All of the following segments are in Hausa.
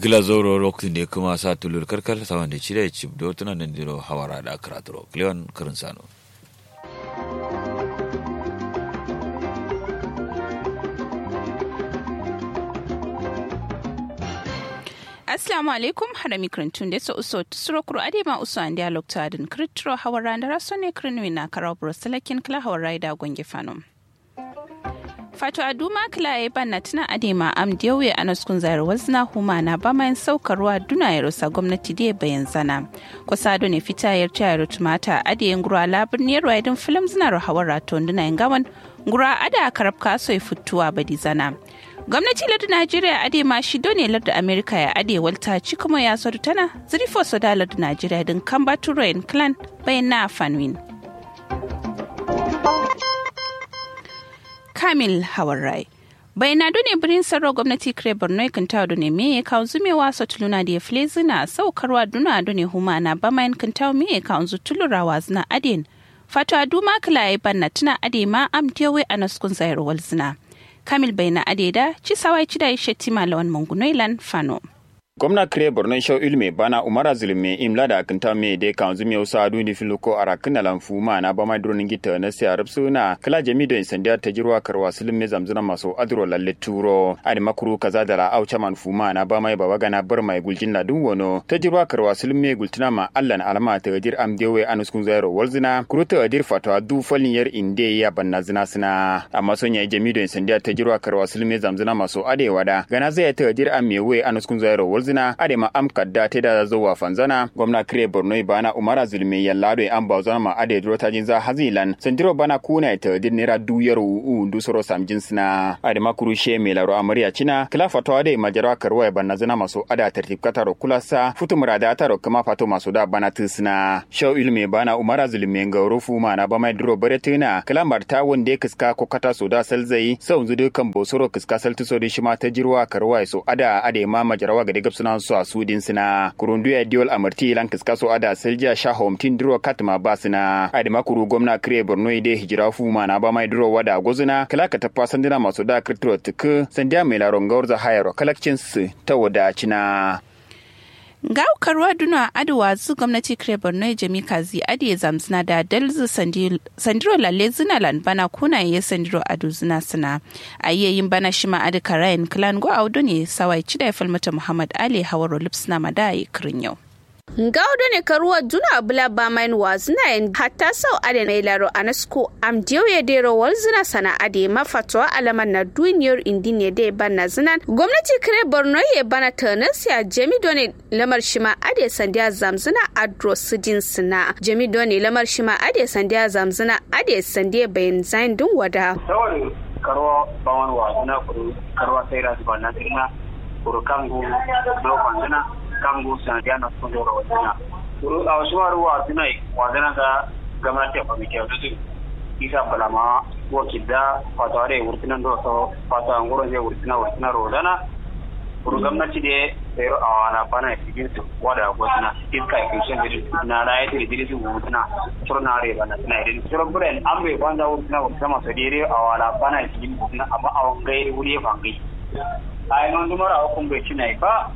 gila zoro lokacin da kuma sa tulur karkar sawan da cire cip da tunan nan diro hawara da karaturo kleon karin sano Assalamu alaikum harami krintun da uso tusuro kuro adema uso an dialog ta adin kritro hawara da raso ne krinwi na karau broselakin kala hawara da gwange fanom. Fato Aduma Kilaye banna tuna adema am diyawe a naskun zayar wazna huma na ba mayan saukarwa duna ya rusa gwamnati da bayan zana. Kusa ne fita yar tayar tumata adiyen gura labin ne ruwaidin filim zina hawar raton duna yin gawan gura ada karab kaso ya fituwa badi zana. gwamnati lardin najeriya ade ma shi ne lardin amerika ya ade walta ci kuma ya sodu tana zirifo soda lardin najeriya din kamba turayen clan bayan na fanwin kamil hawarai bai na done birin sarro gwamnati kire borno kan tawo done me ya kawo zumewa sa tuluna da ya file zina saukarwa duna done huma na bamayan kan tawo me ya kawo zulurawa zina aden fato aduma kila ya banna tuna ade ma am diyawe a naskun zayarwar zina kamil bai na adeda ci sawai ci da ya shetima lawan mangunoilan fano. gwamna kire borno shau ilme bana umara zulme imla da akinta me de kan zumi usa adu ni filuko arakina lanfu ma na bama dronin gita na siya rubsu na kala jami da insandiya ta jirwa karwa sulme zamzuna maso adro lalle turo adi makuru kaza da la aucha man fuma na bama baba gana bar mai guljin na dun wono ta jirwa karwa sulme gultuna ma allan alama ta jir am dewe anuskun zairo walzina kuru ta adir fatwa du falin yar inde ya banna zina sina amma son ya jami da insandiya ta jirwa karwa sulme zamzuna maso adewa da gana zai ta adir am mewe anuskun zairo zina adema am kadda te da zuwa fanzana gwamna kire borno bana umara zulme yallado e am bawzana ma ade duro tajin za hazilan sandiro bana kuna ta din nera duyar u du soro sam jinsna adema kurushe me laro amariya cina kila fatwa de majara karwa banna zana maso ada tertib kataro kulasa futu murada taro kama fato maso da bana tisna shaw ilme bana umara zulme ngauro fu mana ba mai duro baretina kila marta wonde kiska ko kata so da salzai sau zudu kan bosoro kiska saltuso de shima ta jirwa karwa so ada ade ma majarawa ga suna su a sudin sina kurundu ya diol amarti lan kiska so ada selja sha homtin duro katma ba sina ade makuru gwamna kire borno ide hijira fu ma na ba mai duro wada gozuna kala ka tafa sandina masu da kirtiro tuku sandiya mai laron gaurza hayaro kalakcin su ta wadacina. ga karwa duna aduwa zu gwamnati kire borno jami kazi adiye zamzina da dalzu sandiro lalle zina lan bana kuna ye sandiro adu zina sina a yin bana shima adi karayin klan go audu ne sawai cida ya falmata muhammad ali hawaro lipsna madayi kirin yau Gaudo ne karuwa duna bula ba main wazina yin hatta sau ade na ilaro anasko am diyo ya dero wal zina sana ade mafatwa alaman na duniyar indine de bana zinan gwamnati kire borno ya bana tanas ya jami doni lamar shima ade sandiya zamzina adro sidin sina jami doni lamar shima ade sandiya zamzina ade sandiya bayan zain dun wada. karuwa bawan wazina kuru karuwa sai rasu ba na kuru kangu dokon zina kangu sanadiyana kundora wazina kuru a wasu waru wazina wazina ga gwamnati a kwamiti a tutu isa balama wakil da fata wade wurtinan da wasu fata angurin zai wurtina wurtina rodana kuru gwamnati da sayar a wana bana ya cikin su wada wazina iska ya kishin da na raya da diri su wurtina turna rai bana suna irin turan buren an bai banza wurtina wurtina masu dire a wana bana ya cikin wurtina amma a wangai wuri ya fangai a yi man zumara hukun bai cina ba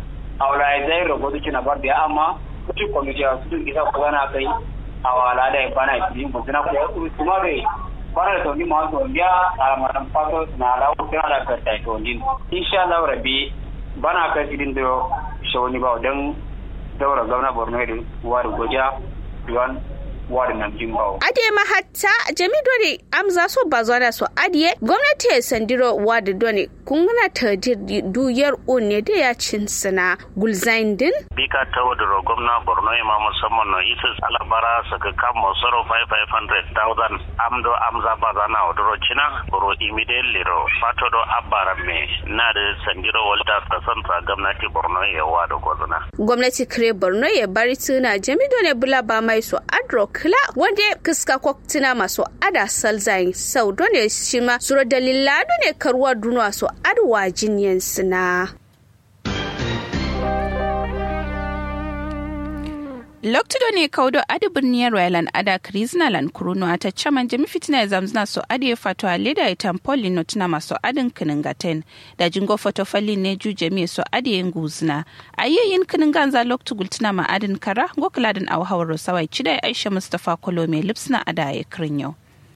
awla ya zai rogo duki na barbiya amma kuci kwamiti a cikin isa ko na kai awala da bana yi mun tana ko kuma bai bana da tawni ma to biya a maran fato na lawo tana da karta to din insha Allah rabbi bana kai idin da shawani ba dan daura gwamna Borno da wari goja yon wari nan jimbawo ade ma hatta jami dole amza so bazwana so adiye gwamnati ya sandiro wadi dole kungana ta duyar ne da ya cin sina gulzain din bika ta wadda gwamna borno ya ma musamman na isis alabara saka kan masoro 500,000 amdo amza bazana wadda cina buru immediately ro fato do abara me na da sandiro walta ta santa gwamnati borno ya wada gwazana gwamnati kire borno ya bari tuna jami dole bula ba mai so adro kila wanda kiska kwaktina masu ada salzain sau dole shi ma suro dalila ne karuwa dunwa so adwa jinyan sina Loktudo ne kaudo adi birniyar Royal ada Krizna lan kuruno ata chaman jami fitina ya zamzna so adi ya fato a leda ya tampoli no tuna maso adin kiningaten da jingo foto fali ne ju jami so adi ya nguzna. A yi yin kininganza loktu gultuna ma adin kara gokuladin awhawar sawai chida Aisha Mustapha Kolome lipsna ada ya kirinyo.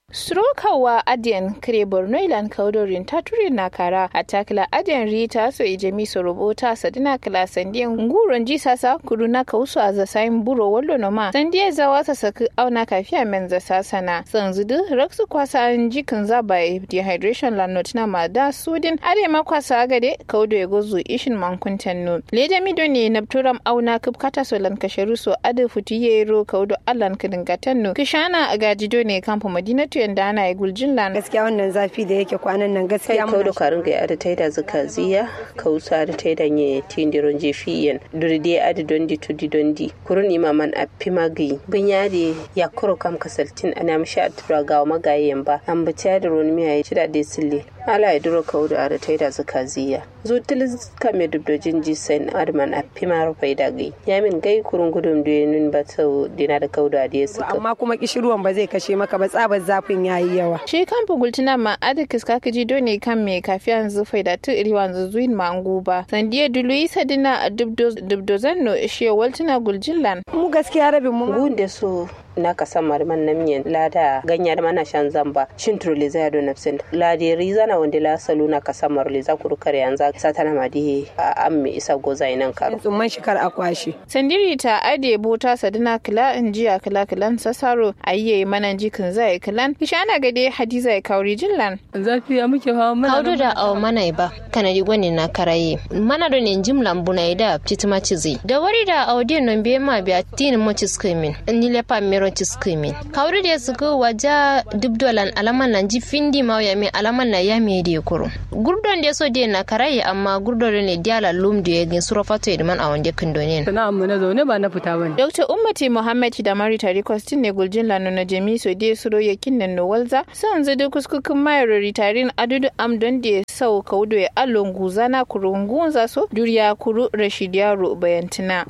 Surokawa Adiyan kire Borno ilan kaudorin taturi na kara a takila Adiyan Rita so ijemi so robota sadina kala sandiyan nguron ji sasa kudu na kausu a zasayin buro wallo no ma sandiya zawa ta saki auna kafiya men za sasana sanzudu raksu kwasa an jikin zaba dehydration la notina ma da sudin ade ma kwasa agade kaudo ya gozu ishin mankuntan no leja mido ne na turam auna kubkata so lan kasharu so ade futiye ro kaudo allan kidingatan no kishana agajido ne kampo madinatu yanda ana yi guljin lan gaskiya wannan zafi da yake kwanan nan gaskiya mun da karin ga ada taida zaka ziya kausa da taida nye tindiron je fiyen duride adi dondi tudi dondi kurun imaman a pimagi bunyadi ya kuro kam kasaltin ana mishi a tura ga magayen ba an bi da roni miya ya ci da dai sille ala ya duro kaudu ada taida zaka ziya zutil kame dubdojin ji sen adman a pimar faida gai yamin gai kurun gudun duyenin ba sau dina da kaudu a da suka amma kuma kishiruwan ba zai kashe maka ba tsabar zafin yayi yawa shi kan bugultuna ma adikis kaka ji dole kan me kafiyan zufai da tu iri wanzu zuin ma ba sandiya dulu sadina a dubdozan no shi waltuna guljillan mu gaskiya rabin mu gunde so na ka san marman na miyan lada ganya da mana shan zamba shin turle zai do nafsin lade riza na wanda la salu na ka san marle za ku rukar yanzu satana ma di a an me isa goza inan karo tsumman shikar akwashi sandiri ta ade bota sadina kila in jiya kila kilan sasaro ayye manan jikin zai kilan kishana gade hadiza ya kauri jillan zafi ya muke hawa mana kaudu da aw mana ba kana di gwani na karaye mana do ne jimlan buna da titima cizi da wari da audio non be ma biya tin mo ciskimin ni le pa mero ciskimin kaudu da suku waja dubdolan alaman nan ji findi ma ya me alaman na ya me de kuro gurdon da so de na karaye amma gurdon ne diala lum da ya gin surafato idman a wanda kindonin sana'an mu na zaune ba na fita bane dr ummati muhammad da mari tari kwastin ne guljin lanu na jami so de suro yakin nan no walza san zadu kuskukin mayar ritarin adudu amdon da sau kaudo ya allon guzana kurungun zaso duriya kuru rashid yaro bayantina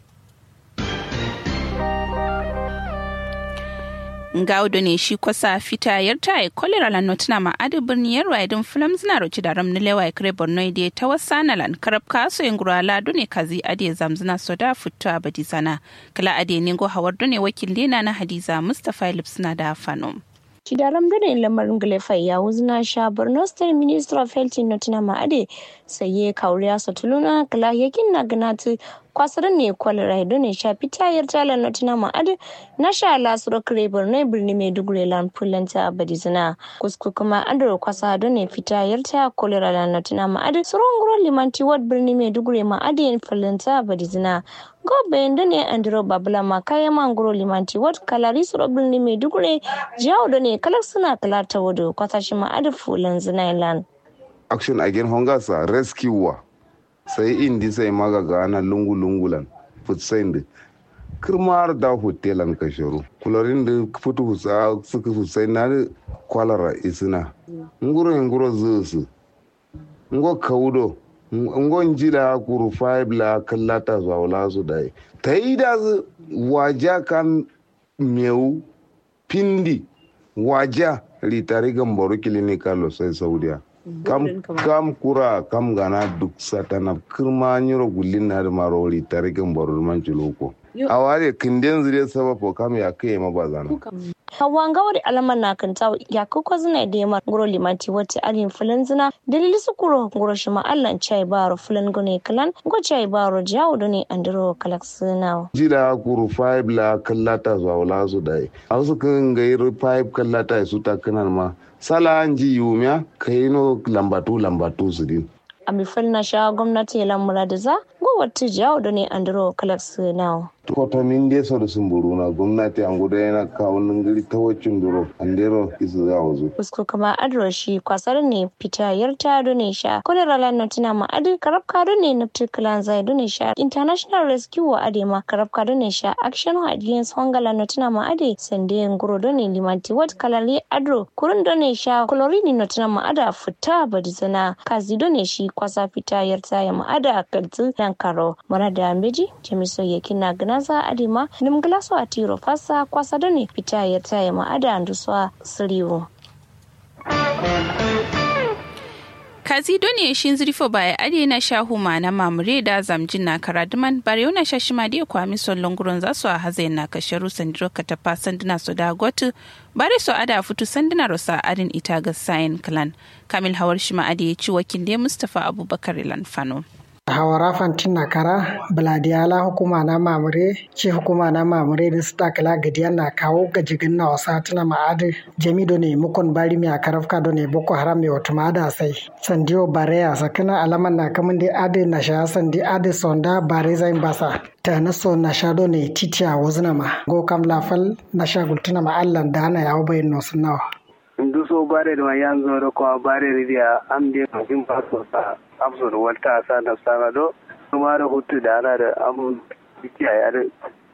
ngawdo ne shi kwasa fita yarta e kolera lan notuna ma adi birni yarwa idin film zina roci da ram nilewa kare borno ide ta wasa na lan karab kaso yin gurala dune kazi adi zamzina soda fito a badi sana kala adi ne go hawar dune wakil lena na hadiza mustapha lipsina da fanom Chidaram dole lamarin Gilefai ya wuzna sha Borno State Minister of Health Notina Ma'ade saye kauriya satuluna kala yakin na ganatu kwasar ne kwalera do ne sha pitayar talar notina ma'ad na sha lasuro kare borno birni maiduguri lan fulanta badizina kusku kuma andro kwasa do ne fitayar ta kwalera lan notina ma'ad suron guro limanti ward birni maiduguri ma'ad yin fulanta badizina gobe da ne andro babula ma kaya mangoro limanti ward kalari suro birni maiduguri jawo do ne kalar suna kalata wado kwasashe ma'ad fulan zinailan action against hunger sa rescue sai indi sai maga gana lungu-lungulan futsain da kirmar da hotelan kasharu kularin da fitu husa suka futsai na da kwalara isina nguro nguro zusu ngo kaudo ngo njila kuru five la kallata zuwa wala su da ta yi da waja kan meu pindi waja ritari gambaru clinical sai saudiya kam kam kura kam gana duk satana kirma nyiro gullin na da marori tare kan barul man loko a ware kinden zire sababo kam ya kai ma bazana hawan gawar alaman na kanta ya kuka zina da yamma guro limanti wata alin filan zina dalili su kuro guro shi ma'allan chai baro filan gune kalan go chai baro jawo da ne andiro kalak sinawa jila kuru five la kallata zuwa wala su dai a su kan gairi five kallata su ta kanan ma sala an ji yumiya kai no lambatu lambatu su din a mifil na sha gwamnati ya lamura da za gowar jawo da ne andiro kalak sinawa kotamin de so da sumburu na gwamnati an guda yana kawo gari ta wacin duro an dero isu za wazo usko kama adro shi kwasar ne fita yarta do ne sha kolera la notina ma adi karab ka do ne nafti klan zai do ne sha international rescue wa ade ma karab ka do ne sha action against hunger la notina ma ade sande nguro do ne limanti wat kalali adro kurun do ne sha chlorine notina ma ada fita badizana kazi do ne shi kwasa fita yarta ya ma ada kaltu dan karo mara da meji jamiso yakin na gana ganaza adima nim glaso atiro fasa kwasa done fita ya taye ma ada anduswa siriwo kazi doni shin zirfo baya ade na shahu ma na mamure da zamjin na karaduman bare na shashima da kwami son longuron za su a hazai na kasharu sandiro ka tafa sanduna su da gotu bare su ada fitu sanduna rosa adin ita ga sayin clan kamil hawar shima ade ya ci wakil da mustapha abubakar lanfano. hawara fantin kara biladiyala hukuma na mamure ce hukuma na mamure da su takala gadiya na kawo gajigin na wasa tuna ma'adi jamido ne mukon bari mai akarafka do ne boko haram mai wata ma'ada sai sandiyo bareya sakina alaman na kamun da adi na sha sandi adi sonda bare zain basa ta na so na sha do ne titiya wazina ma go kam lafal na sha gultuna ma allan da ana yawo bayin nosu nawa. ndu so bare da yanzu da kuma bare ridiya am de kafin ba so sa amso da wata sa da sana do kuma da hutu da ana da am biki a yar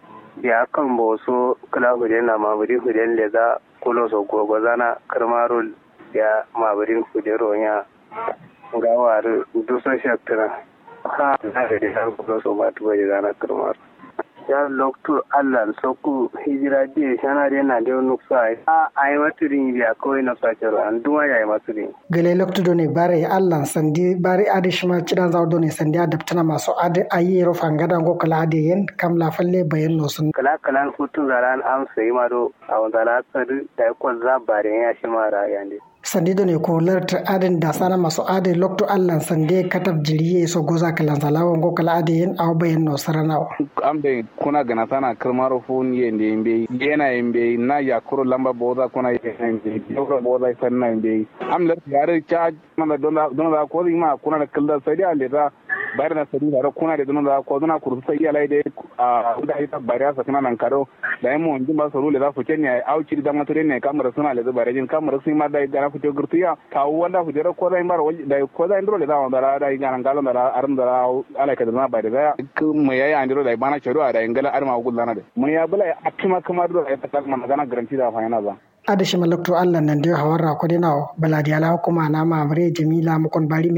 ya kan bo so kala hude na ma buri hude le za kulo so gogo zana karmaro ya ma buri hude ronya ga war du so shaktra ha na da da kulo so ma tuba da zana karmaro ya lokto allah sokku hijira di shana de na de nuksa a ay maturin biya ko na sakero an duma ya maturin gele lokto do ne bare allah sandi bare ade shima cidan zaw do ne sandi adaptana maso ade ayi ro fangada go kala ade yen kam la falle bayan no sun kala kala hutun zaran am sai ma do a wanda la sadu da ko za bare ya shi mara yande sandido ne ko larta adin da sana masu adin lokto allan sande katab jiriye so goza kalan salawo ngo kala ade yen aw bayen no sarana ambe kuna gana sana kirmaro fun yende yembe yena yembe na yakuro lamba boza kuna yembe yoro boza sanna yembe am lar yare cha mana donda donda ko ma kuna da killa sai da leta bayar na sadi da kuna da donda ko dona kursu sai yalai da a da ita bayar sa kana nan karo da mu onjin ba so rule za su kenya auci da matare ne kamar suna da bare jin kamar sun ma da gana fito gurtiya kawo wanda ku jira ko zai bar da ko zai ndro da wanda da gana galon da arum da ala ka da na bai da mu yayi an diro da bana charo da ingala arma gullana da mun ya bula a kima kamar da ta kalma magana garanti da fa yana ba adashi malakto allah nan dai hawarra ko dinawo baladi ala hukuma na mamre jamila mukon bari